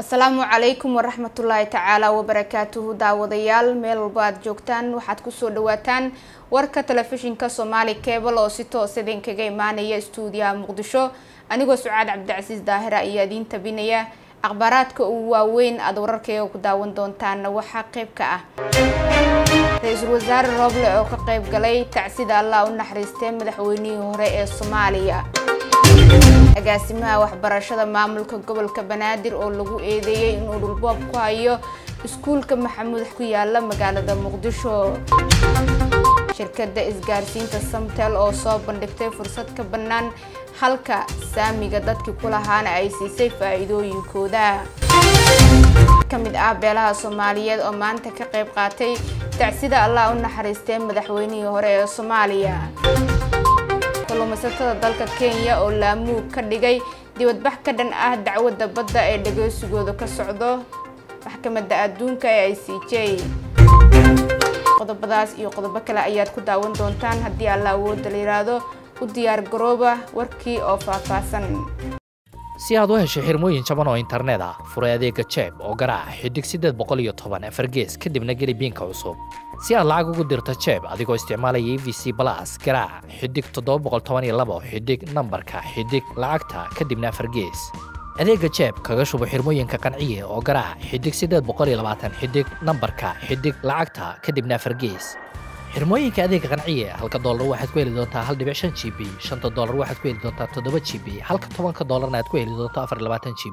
asalaamu calaykum waraxmatullaahi tacaala wabarakaatuhu daawadayaal meel walba aad joogtaan waxaad kusoo dhawaataan warka telefishinka soomaali cebal oo si toos idinkaga imaanaya istuudiyaha muqdisho anigoo sucaad cabdicasiis daahira ayaa idiin tabinaya akhbaaraadka ugu waaweyn aada wararkayga ku daawan doontaana waxaa qeyb ka ah ra-iisul wasaare rooble oo ka qeyb galay tacsida allah u naxariistay madaxweynihii hore ee soomaaliya agaasimaha waxbarashada maamulka gobolka banaadir oo lagu eedeeyey inuu dhulboob ku hayo iskuulka maxamuud ku yaala magaalada muqdisho shirkadda isgaarsiinta samtel oo soo bandhigtay fursad ka bannaan halka saamiga dadkii ku lahaana ay siisay faa-iidooyinkooda ka mid ah beelaha soomaaliyeed oo maanta ka qayb qaatay tacsida allah u naxariistay madaxweynihii hore ee soomaaliya kalluumaysatada dalka kenya oo laamuug ka dhigay dibadbax ka dhan ah dacwadda badda ee dhageysigooda ka socdo maxkamadda adduunka ee i c j qodobadaas iyo qodobo kale ayaad ku daawan doontaan haddii alla awoodda la yiraahdo u diyaar garooba warkii oo faahfaahsan si aad u hesho xirmooyin jaban oo internet ah furay adeega jeeb oo garaaca xidig siddeed boqol iyo toban afar gees kadibna geli biinka cusub si aad lacag ugu dirto jeeb adigoo isticmaalaya e v c balas garaaca xidig toddoba boqol toban iyo labo xidig nambarka xidig lacagta kadibna afar gees adeega jeeb kaga shubo xirmooyinka qanciye oo garaaca xidig siddeed boqol iyo labaatan xidig nambarka xidig lacagta kadibna afar gees xirmooyinka adeega qanciye halka doolar waxaad ku heli doontaa hal dhibic shan g b shanta doolar waxaad ku heli doontaa toddoba g b halka tobanka doolarna aad ku heli doonto afar labaatan g b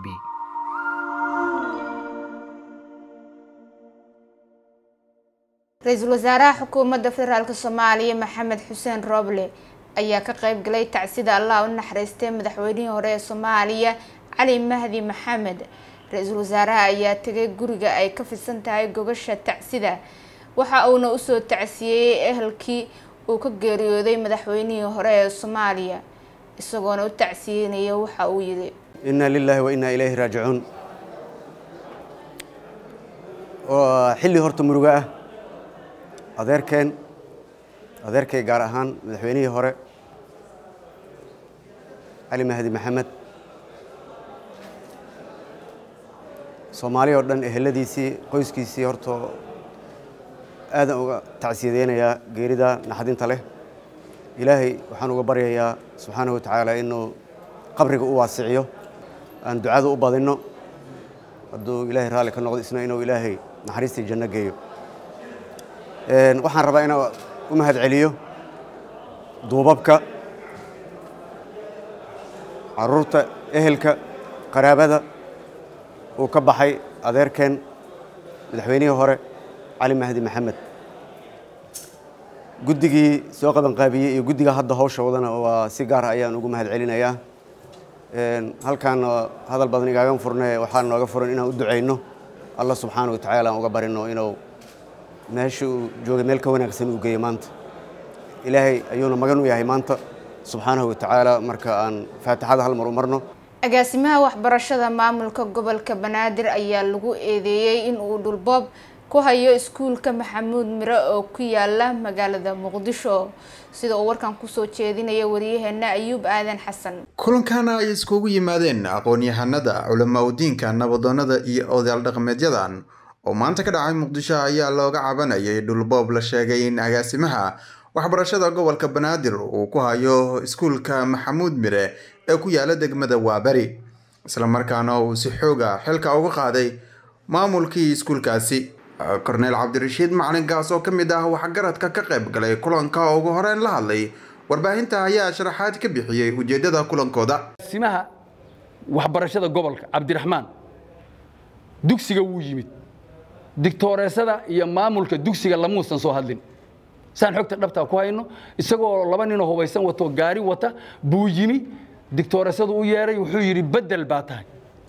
ra-iisul wasaaraha xukuumadda federaalk soomaaliya maxamed xuseen rooble ayaa ka qeyb galay tacsida allah u naxariistay madaxweynihii hore ee soomaaliya cali mahdi maxamed ra-iisul wasaaraha ayaa tegay guriga ay ka fidsan tahay gogasha tacsida waxa uuna usoo tacsiyeeyey ehelkii uu ka geeriyooday madaxweynihii hore ee soomaaliya isagoona u tacsiyeynaya waxa uu yidhi inna lilaahi wa innaa ilayhi raajicuun oo xilli horta murugo ah adeerkeen adeerkay gaar ahaan madaxweynihii hore cali mahdi maxamed soomaali oo dhan eheladiisii qoyskiisii horta aadan uga tacsiyadeynayaa geerida naxdinta leh ilaahay waxaan uga baryayaa subxaanahu wa tacaala inuu qabriga u waasiciyo aan ducada u badinno hadduu ilaahay raalli ka noqdo isna inuu ilaahay naxariistii janno geeyo waxaan rabaa inaan u mahad celiyo duubabka caruurta ehelka qaraabada uu ka baxay adeerkeen madaxweynihii hore cali mahdi maxamed guddigii soo qabanqaabiyey iyo guddiga hadda hawsha wadana waa si gaara ayaan ugu mahad celinayaa halkaana hadal badan igaagan furne waxaa nooga furan inaan u ducayno allah subxaana wa tacaala aan uga barino inuu meesha uu joogay meel ka wanaagsan uu geeyo maanta ilaahay ayuuna magan u yahay maanta subxaanahu wa tacaala marka aan faatixada hal mar u marno agaasimaha waxbarashada maamulka gobolka banaadir ayaa lagu eedeeyey in uu dhulboob ku hayo iskuulka maxamuud mire oo ku yaala magaalada muqdisho sida uu warkan kusoo jeedinaya wariyaheena ayuub aadan xasan kulankana ay iskugu yimaadeen aqoon-yahanada culamaudiinka nabadoonnada iyo odayaal dhaqameedyadan oo maanta ka dhacay muqdisho ayaa looga cabanayay dhulboob la sheegay in agaasimaha waxbarashada gobolka banaadir uu ku hayo iskuulka maxamuud mire ee ku yaala degmada waaberi islamarkaana uu si xooga xilka uga qaaday maamulkii iskuulkaasi korneyl cabdirashiid macalinkaas oo ka mid ah waxgaradka ka qayb galay kulanka oo ugu horeyn la hadlay warbaahinta ayaa sharaxaad ka bixiyey ujeedada kulankooda simaha waxbarashada gobolka cabdiraxmaan dugsiga wuu yimid digtooreesada iyo maamulka dugsiga lamuusan soo hadlin saan xogta dhabtaa ku hayno isagoo laba ninoo hubaysan wato gaari wata buu yimi digtooreesadu u yeeray wuxuu yidhi beddel baa tahay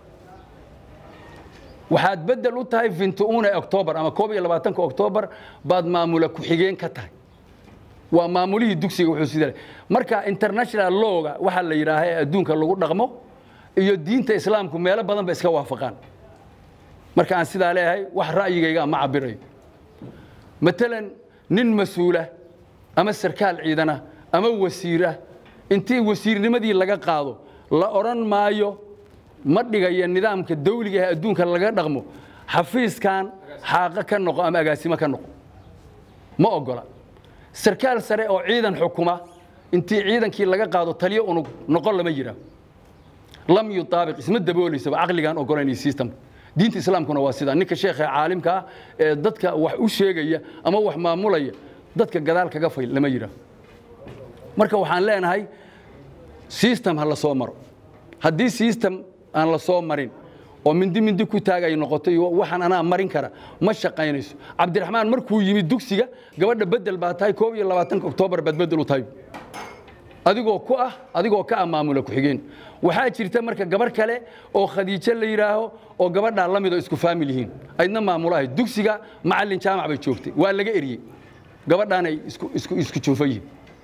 waxaad beddel u tahay vintuune octoobar ama koob iyo labaatanka oktoobar baad maamula ku-xigeen ka tahay waa maamulihii dugsiga wuxuu sida marka international lawga waxaa la yidhaaha ee adduunka lagu dhaqmo iyo diinta islaamku meelo badan ba iska waafaqaan marka aan sidaa leeyahay wax ra'yigayga ma cabirayo matalan nin mas-uula ama sarkaal ciidana ama wasiira intii wasiirnimadii laga qaado la odhan maayo ma dhigayo nidaamka dawliga ee adduunka laga dhaqmo xafiiskan xaaqo ka noqo ama agaasimo ka noqo ma ogola sarkaal sare oo ciidan xukuma intii ciidankii laga qaado taliyo unug noqon lama yiraa lam yutaabiq isma dabooleysaba caqligaan ogolayn iyo systemka diinta islaamkuna waa sidaa ninka sheekha caalimka ah ee dadka wax u sheegaya ama wax maamulaya dadka gadaal kaga fayl lama yiraa marka waxaan leenahay system ha la soo maro haddii system aan la soo marin oo mindi mindi ku taag ay noqoto iyo waxaan anaa marin kara ma shaqaynayso cabdiraxmaan markuu yimid dugsiga gabadha bedel baa tahay koob iyo labaatanka oktoobar baad bedel u tahay adigoo ku ah adigoo ka ah maamula ku-xigeen waxaa jirta marka gabarh kale oo khadiijo la yidhaaho oo gabadhaa la mid oo isku faamil yihiin aydna maamulo ahayd dugsiga macallin jaamac bay joogtay waa laga eriyey gabadhaanay isku juufa yihiin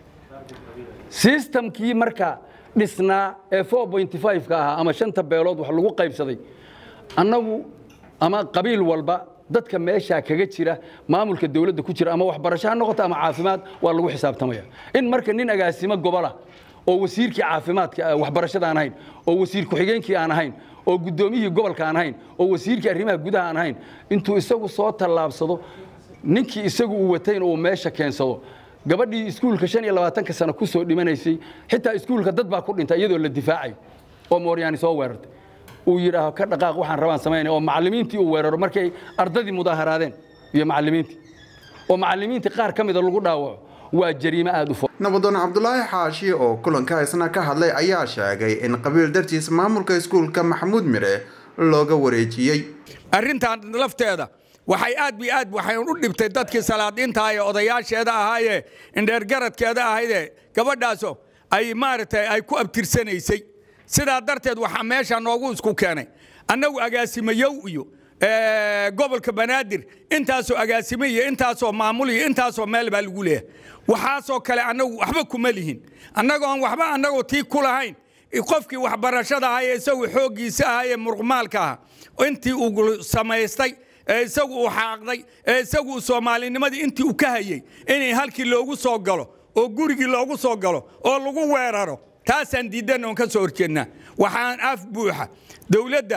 sistamkii marka dhisnaa ee ka ahaa ama shanta beelood wax lagu qaybsaday annagu ama qabiil walba dadka meeshaa kaga jira maamulka dawladda ku jira ama waxbarasho ha noqoto ama caafimaad waa lagu xisaabtamaya in marka nin agaasimo gobola oo wasiirkii caafimaadka waxbarashada aan ahayn oo wasiir ku-xigeenkii aan ahayn oo guddoomiyihii gobolka aan ahayn oo wasiirkii arrimaha gudaha aan ahayn intuu isagu soo tallaabsado ninkii isagu uu watayna uu meesha keensado gabadhii iskuulka shan iyo labaatanka sano ku soo dhimanaysay xitaa iskuulka dad baa ku dhintay iyadoo la difaacayo oo mooryaani soo weerartay uu yidhaaho ka dhaqaaq waxaan rabaan samaynaya oo macallimiintii uu weeraro markay ardadii mudaaharaadeen iyo macallimiintii oo macallimiintii qaar ka mida lagu dhaawaco waa jariimo aada u fo nabadoon cabdulaahi xaashi oo kulanka isna ka hadlay ayaa sheegay in qabiil dartiis maamulka iskuulka maxamuud mire looga wareejiyey arrintan lafteeda waxay aad bi aad waxay u dhibtay dadkii salaadiinta ee odayaasheeda ahaayee indheergaradkeeda ahaydee gabadhaaso ay maaragtay ay ku abtirsanaysay sidaa darteed waxaa meesha noogu isku keenay annagu agaasimayow iyo gobolka banaadir intaasoo agaasime iyo intaasoo maamul iyo intaasoo meel baa lagu leeyahay waxaasoo kale annagu waxba kuma lihin annagoon waxba annagoo tii ku lahayn qofkii waxbarashada ahaa ee isagu xooggiisa ahaa ee muruqmaalka aha intii uu samaystay ee isagu uu xaaqday ee isagu uu soomaalinimadii intii uu ka hayey inay halkii loogu soo galo oo gurigii loogu soo galo oo lagu weeraro taasaan diidan oon ka soo horjeednaa waxaan af buuxa dowladda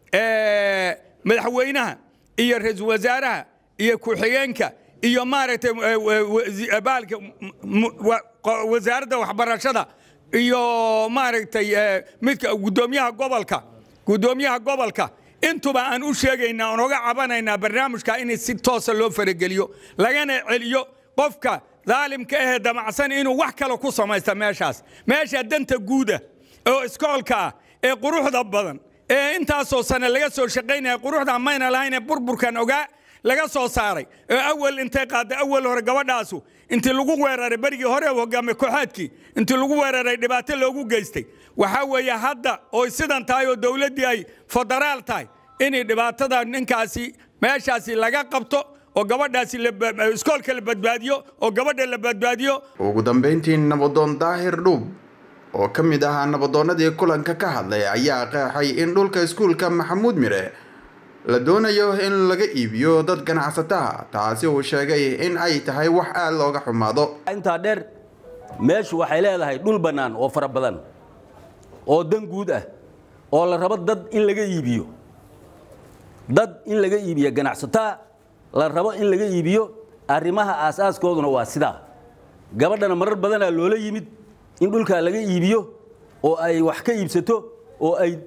madaxweynaha iyo ra-iisul wasaaraha iyo ku-xigeenka iyo maaragtay baalka wasaaradda waxbarashada iyo maaragtay midka guddoomiyaha gobolka guddoomiyaha gobolka intuba aan u sheegaynaa oon oga cabanaynaa barnaamijka in si toosa loo farageliyo lagana celiyo qofka daalimka ahee damacsan inuu wax kale ku samaysta meeshaas meesha danta guuda oo iskoolka ah ee quruxda badan ee intaasoo sane laga soo shaqaynaya quruxda mayna lahaynee burburkan ogaa laga soo saaray ee awal intay qaadday awal hore gabadhaasu intii lagu weeraray berigii hore hogaame kooxaadkii intii lagu weeraray dhibaato loogu geystay waxaa weeye hadda oy sidan tahay oo dowladdii ay federaal tahay inay dhibaatada ninkaasi meeshaasi laga qabto oo gabadhaasi iskoolka la badbaadiyo oo gabadha la badbaadiyo ugu dambeyntii nabadoon daahir dhuub oo ka mid ahaa nabadoonnadii kulanka ka hadlay ayaa qeexay in dhulka iskuulka maxamuud mire la doonayo in laga iibiyo dad ganacsataha taasi uu sheegay in ay tahay wax aada looga xumaado intaa dheer meeshu waxay leedahay dhul bannaan oo fara badan oo dan guud ah oo la rabo dad in laga iibiyo dad in laga iibiyo ganacsataa la rabo in laga iibiyo arrimaha aasaaskooduna waa sidaa gabadhana marar badanaa loola yimid in dhulkaa laga iibiyo oo ay wax ka iibsato oo ay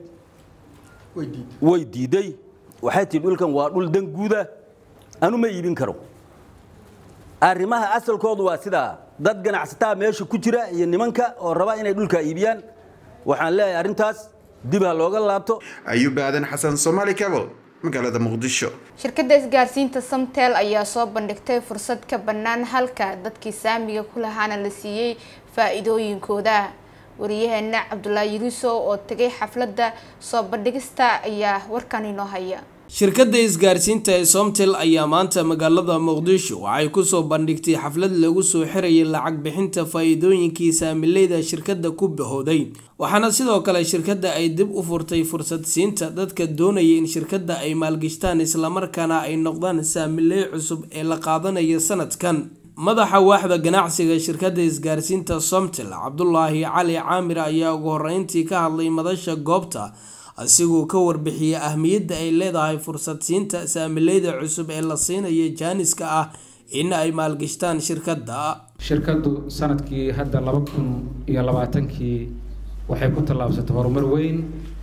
way diiday waxay tihi dhulkan waa dhul dan guuda anu ma iibin karo arrimaha asalkoodu waa sidaa dad ganacsataa meesha ku jira iyo nimanka oo raba inay dhulkaa iibiyaan waxaan leeyahay arrintaas dib ha looga laabto ayuub aadan xasan somaali cable magaalada muqdisho shirkadda isgaarsiinta samtel ayaa soo bandhigtay fursad ka bannaan halka dadkii saamiga ku lahaana la siiyey faa-iidooyinkooda wariyaheena cabdulaahi yuruso oo tegay xafladda soo bandhigista ayaa warkan inoo haya shirkadda isgaarsiinta ee somtel ayaa maanta magaalada muqdisho waxay kusoo bandhigtay xaflad lagu soo xirayay lacag bixinta faa-iidooyinkii saamileyda shirkadda ku bahooday waxaana sidoo kale shirkadda ay dib u furtay fursad siinta dadka doonaya in shirkadda ay maalgashtaan islamarkaana ay noqdaan saamiley cusub ee la qaadanayo sanadkan madaxa waaxda ganacsiga shirkadda isgaarsiinta somtel cabdulaahi cali caamir ayaa ugu horeyntii ka hadlay madasha goobta asigoo ka warbixiyay ahmiyadda ay leedahay fursad siinta saamileyda cusub ee la siinaya jaaniska ah in ay maalgashtaan shirkadda shirkaddu sanadkii hadda laba kun iyo labaatankii waxay ku tallaabsatay horumar weyn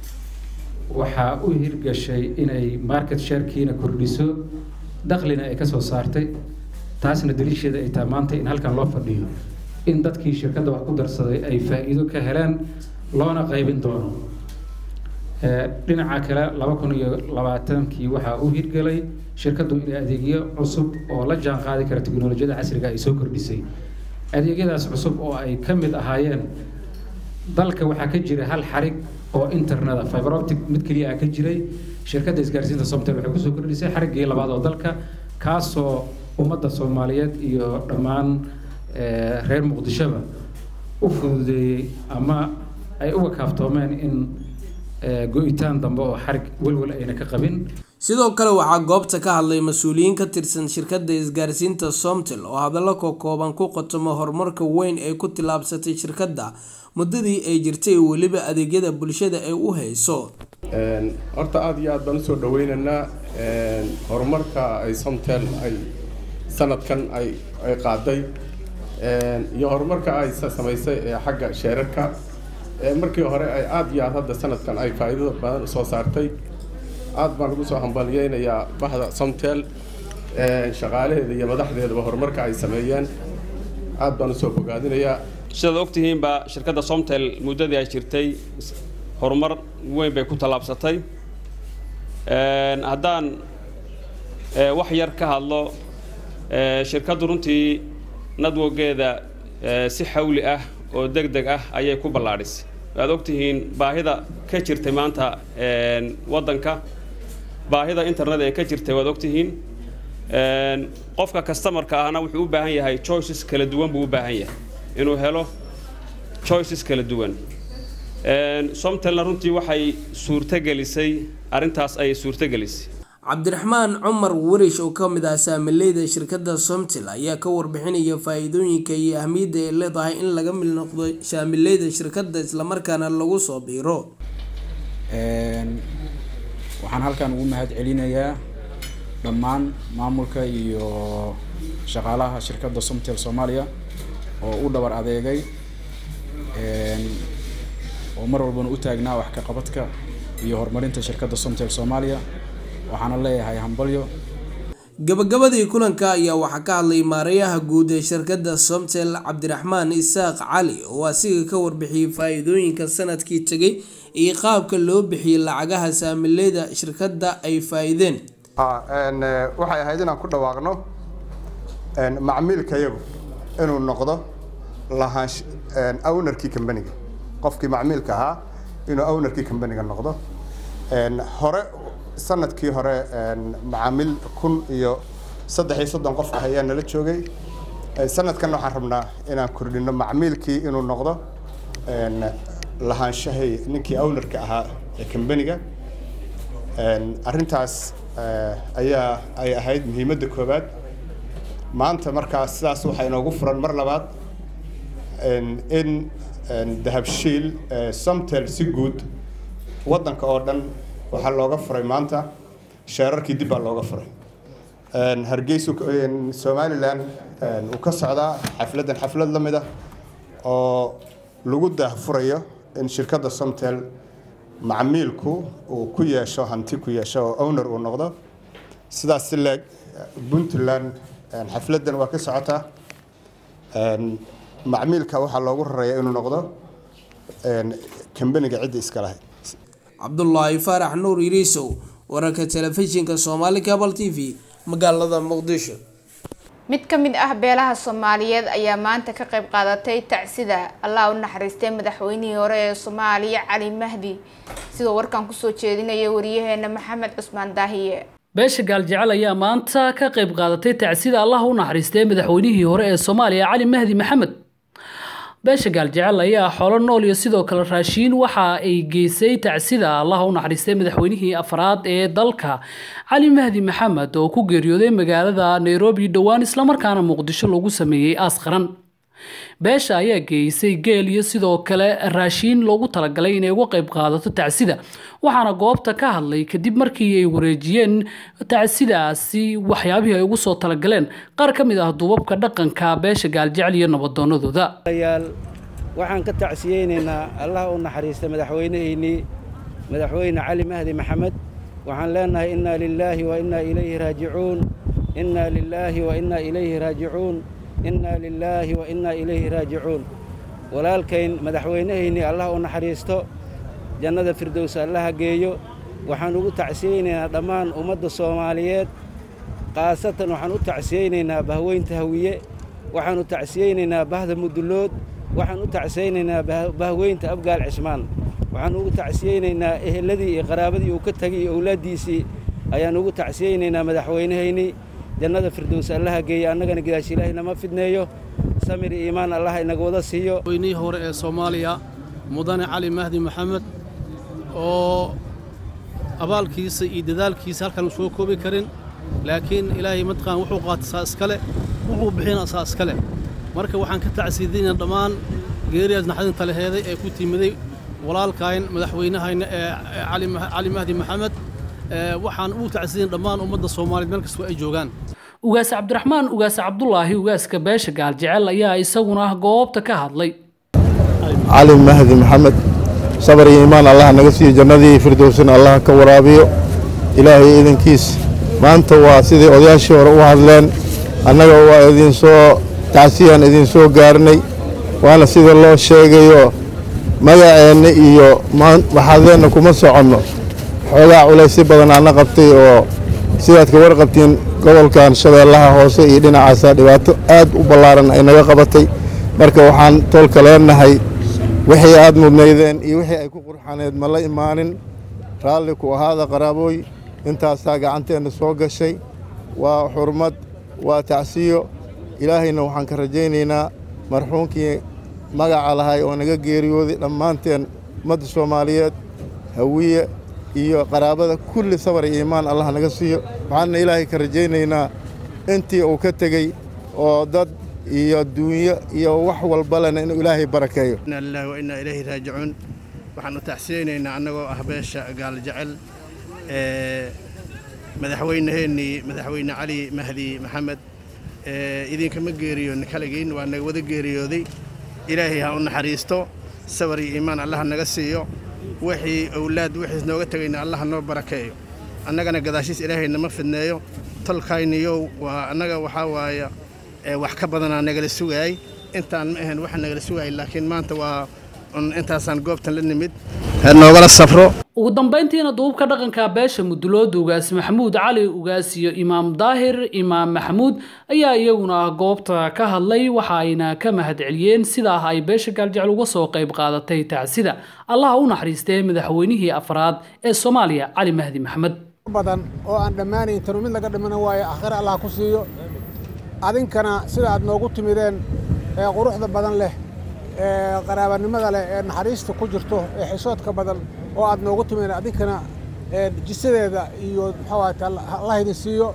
waxaa u hirgashay inay market sharekiina kordhiso daklina ay kasoo saartay taasna daliisheeda ay tahay maanta in halkan loo fadhiyo in dadkii shirkadda wax ku darsaday ay faa-iido ka heleen loona qaybin doono dhinaca kale laba kun iyo labaatankii waxaa u hirgelay shirkaddu inay adeegyo cusub oo la jaan qaadi kara teknolojiyada casriga ay soo kordhisay adeegyadaas cusub oo ay ka mid ahaayeen dalka waxaa ka jira hal xarig oo interneta fiber optic mid keliya ah ka jiray shirkadda isgaarsiinta somtel waxay kusoo kordhisay xariggii labaad oo dalka kaasoo ummadda soomaaliyeed iyo dhammaan reer muqdishoba u fududeeyey ama ay uga kaaftoomeen in go-itaan dambe oo xarig welwel ayna ka qabin sidoo kale waxaa goobta ka hadlay mas-uuliyiin ka tirsan shirkadda isgaarsiinta somtel oo hadallo kokooban ku qotomo horumarka weyn ee ku tillaabsatay shirkadda muddadii ay jirtay weliba adeegyada bulshada ay u hayso horta aada iyo aad baan usoo dhaweynaynaa horumarka ay somtel ay sanadkan ay ay qaaday iyo horumarka ay samaysay ee xagga sheerarka markii hore ay aada iyo aad hadda sanadkan ay faa'iidada badan usoo saartay aad baan ugu soo hambalyeynayaa bahda somtel shaqaalaheeda iyo madaxdeedaba horumarka ay sameeyeen aad baan usoo bogaadinayaa sidaad ogtihiinba shirkadda somtel muddadii ay jirtay horumar weyn bay ku tallaabsatay haddaan wax yar ka hadlo shirkaddu runtii nadwogeeda si xawli ah oo deg deg ah ayay ku ballaadhisay waad ogtihiin baahida ka jirtay maanta waddanka baahida internet ee ka jirtay waad ogtihiin qofka customarka ahna wuxuu u baahan yahay choices kala duwan buu u baahan yahay inuu helo choices kala duwan somtelna runtii waxay suurtogelisay arrintaas ayay suurtogelisay cabdiraxmaan cumar warish oo ka mid ah saamileyda shirkadda somtel ayaa ka warbixinaya faa-iidooyinka iyo ahmiyadda ay leedahay in laga mid noqdo saamileyda shirkadda islamarkaana lagu soo biiro waxaan halkan ugu mahad celinayaa dhammaan maamulka iyo shaqaalaha shirkadda somtel soomaaliya oo u dhabar adeegay oo mar walbana u taagnaa wax ka qabadka iyo horumarinta shirkadda somtel soomaaliya waxaana leeyahay hambalyo gabagabadii kulanka ayaa waxaa ka hadlay maareeyaha guud ee shirkadda somtel cabdiraxmaan isaaq cali oo asiga ka warbixiyey faa-iidooyinka sanadkii tegay iyo qaabka loo bixiyey lacagaha saamileyda shirkadda ay faa-iideen waxay ahayd inaan ku dhawaaqno macmiilka yagu inuu noqdo lahaansh ownerkii combaniga qofkii macmiilka ahaa inuu ownerkii combaniga noqdo hore sanadkii hore macaamiil kun iyo saddex iyo soddon qof ah ayaa nala joogay sanadkan waxaan rabnaa inaan kordhino macmiilkii inuu noqdo lahaanshahay ninkii ownerka ahaa ee combaniga arrintaas ayaa ay ahayd muhiimadda koowaad maanta markaas sidaas waxaa inoogu furan mar labaad in dahabshiil somtel si guud waddanka oo dhan waxaa looga furay maanta sheerarkii dib baa looga furay hargeysa somalilan uu ka socdaa xafladdan xaflad la mid ah oo lagu daahfurayo in shirkadda somtel macmiilku uu ku yeesho hanti ku yeesho oo owner uu noqdo sidaas si leeg puntland xafladdan waa ka socotaa macmiilka waxaa loogu raraya inuu noqdo kambaniga cidda iska lahayd cabdulaahi faarax nuur yiriisow wararka telefishinka soomaali cable t v magaalada muqdisho mid ka mid ah beelaha soomaaliyeed ayaa maanta ka qayb qaadatay tacsida allah u naxariistay madaxweynihii hore ee soomaaliya cali mahdi sidoo warkan kusoo jeedinaya wariyaheena maxamed cusmaan daahiye beesha gaaljecel ayaa maanta ka qayb qaadatay tacsida allah u naxariistay madaxweynihii hore ee soomaaliya cali mahdi maxamed beesha gaaljecel ayaa xoolo nool iyo sidoo kale raashiin waxa ay geysay tacsida allah u naxariistay madaxweynihii afraad ee dalka cali mahdi maxamed oo ku geeriyooday magaalada nairobi dhowaan islamarkaana muqdisho lagu sameeyey aas qaran beesha ayaa geeysay geel iyo sidoo kale raashiin loogu talagalay inay uga qayb qaadato tacsida waxaana goobta ka hadlay kadib markii ay wareejiyeen tacsidaasi waxyaabihii ay ugu soo talagaleen qaar ka mid ah duubabka dhaqanka beesha gaaljecel iyo nabadoonadooda waxaan ka tacsiyeynaynaa allah u naxariista madaxweynaheennii madaxweyne cali mahdi maxamed waxaan leenahay innaa lilaahi wa innaa ilayhi raajicuun innaa lilaahi wa innaa ilayhi raajicuun innaa lilaahi wa innaa ilayhi raajicuun walaalkayn madaxweynahaynii allah u naxariisto jannada firdows allaha geeyo waxaan ugu tacsiyeynaynaa dhammaan ummadda soomaaliyeed khaasatan waxaan u tacsiyeynaynaa bahweynta hawiye waxaan u tacsiyeynaynaa bahda mudullood waxaan u tacsiyeynaynaa bahweynta abgaal cismaan waxaan ugu tacsiyeynaynaa eheladii iyo qaraabadii uu ka tegay iyo owlaaddiisii ayaan ugu tacsiyeynaynaa madaxweynahaynii jannada firdows allaha geeya annagana gidaash ilaahay nama fidneeyo samir iyo iimaan allah inaga wada siiyo weynihii hore ee soomaaliya mudane cali mahdi maxamed oo abaalkiisa iyo dadaalkiisa halkaan soo koobi karin laakiin ilaahay mataqaan wuxuu qaatay saa iskale wuxuu bixina saa iskale marka waxaan ka tacsiidinaynaa dhammaan geeriyaas naxdinta laheeday ee ku timiday walaalkayn madaxweynahayna ee cali mahdi maxamed waxaan ugu tacsiidin dhammaan ummadda soomaaliyeed meel kastoo ay joogaan ugaas cabdiraxmaan ugaas cabdulaahi ugaaska beesha gaaljecel ayaa isaguna goobta ka hadlay cali mahdi maxamed sabar iyo iimaan allah naga siiyo jannadii firdowsina allah ka waraabiyo ilaahay idankiis maanta waa sidai odayaashii hore u hadleen annaga waa idinsoo tacsiyaan idinsoo gaarnay waana sida loo sheegayo magaceenna iyo waxaadeenna kuma soconno xoogaa culaysyo badan aana qabtay oo sidaad ka warqabtiin gobolkan shabeellaha hoose iyo dhinacaasaa dhibaato aad u ballaaran ay naga qabatay marka waxaan toolka leenahay wixii aad mudnaydeen iyo wixii ay ku qurxaneed ma la imaanin raalli ku ahaada qaraabooy intaasaa gacanteenna soo gashay waa xurmad waa tacsiyo ilaahayna waxaan ka rajaynaynaa marxuumkii magaca lahay oo naga geeriyooday dhammaanteen ummadda soomaaliyeed hawiye iyo qaraabada kulli sabar iyo iimaan allah naga siiyo waxaanna ilaahay ka rajaynaynaa intii uu ka tegey oo dad iyo adduunyo iyo wax walbalena inuu ilaahay barakeeyo inna lillahi wa innaa ilayhi raajicuun waxaan u tacsiyeynaynaa annagoo ah beesha gaal jecel ee madaxweynaheennii madaxweyne cali mahdi maxamed idinkama geeriyoon kaligiin waa naga wada geeriyooday ilaahay ha u naxariisto sabar iyo iimaan allah naga siiyo wixii owlaad wixiis nooga tegayna allah noo barakeeyo annagana gadaashiis ilaahay nama fidneeyo tolkayniyow waa annaga waxaa waaya wax ka badanaa nagala sugaayay intaan ma ahayn waxa nagala sugaayay laakiin maanta waa intaasaan goobtan la nimid noogala safro ugu dambeyntiina duubka dhaqanka beesha mudulooda ugaas maxamuud cali ugaas iyo imaam daahir imaam maxamuud ayaa iyaguna goobta ka hadlay waxa ayna ka mahadceliyeen sidaa ay beesha gaaljecel uga soo qayb qaadatay tacsida allaha u naxariistee madaxweynihii afraad ee soomaaliya cali mahdi maxamed badan oo aan dhammaanayn tanu mid laga dhimana waayo aakhire allah ku siiyo adinkana sida aad noogu timideen ee quruxda badan leh ee qaraabanimada leh ee naxariista ku jirto ee xisoodka badan oo aad noogu timideen adinkana jisadeeda iyo muxuu allah idin siiyo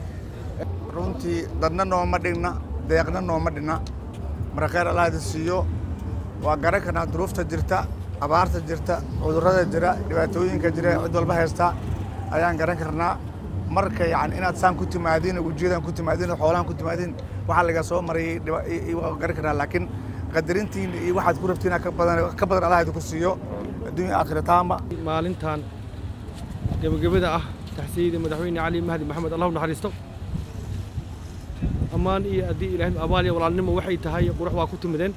runtii dadna nooma dhigna deeqna nooma dhigna marka khayr allah idin siiyo waa garan karnaa duruufta jirta abaarta jirta cudurrada jira dhibaatooyinka jira cid walba haysta ayaan garan karnaa marka yani inaad saan ku timaadiin ujeedaan ku timaadiin xoolaan ku timaadiin waxaa laga soo marayay waa garan karnaa laakiin qadarintiin iyo waxaad ku rabtiin ka badan ka badan allah idinku siiyo adduunya aakhira taama maalintan gebagabada ah taxsiyada madaxweyne cali mahdi maxamed allah u naxariisto ammaan iyo haddii ilaahay abaal iyo walaalnimo waxay tahay qurux waa ku timideen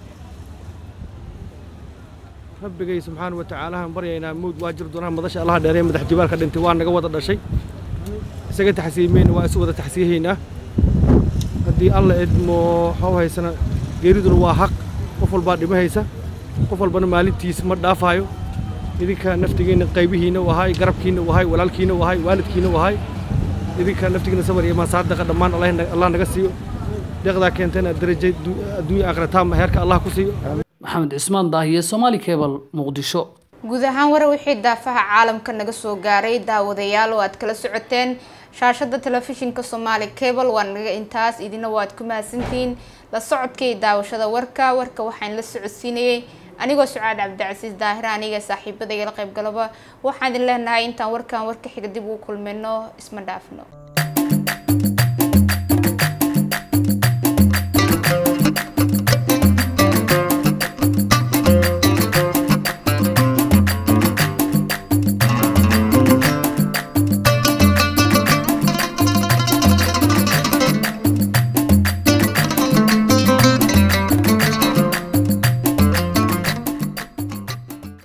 rabbigay subxaana wa tacaala aan baryaynaa mawd waa jir doonaa madasha allaha dheeree madax jibaalka dhintay waa naga wada dhashay isaga taxsiimeyna waa isu wada taxsiyahaynaa haddii alla idmo haw haysana geeriduna waa xaq qof walbaa dhimahaysa qof walbana maalintiis ma dhaafaayo idinka naftigiinna qaybihiinna u ahay garabkiinna u ahay walaalkiinna u ahay waalidkiinna u ahay idinka naftigiinna sabar iyo maasaadaqa dhammaan allah naga siiyo deeqdaa keentana daraja adduunya aakhira taama heerka allah ku siiyo maxamed cismaan daahiye somaali cable muqdisho guud ahaan war wixii daafaha caalamka naga soo gaaray daawadayaal oo aad kala socoteen shaashada telefishinka somaali cable waa naga intaas idina waad ku mahadsantihiin la socodka iyo daawashada warka warka waxaan la socodsiinayay anigoo sucaad cabdicasiis daahir aniga saaxiibadayga la qaybgalaba waxaan idin leenahay intaan warkan warka xiga dib ugu kulmayno isma dhaafno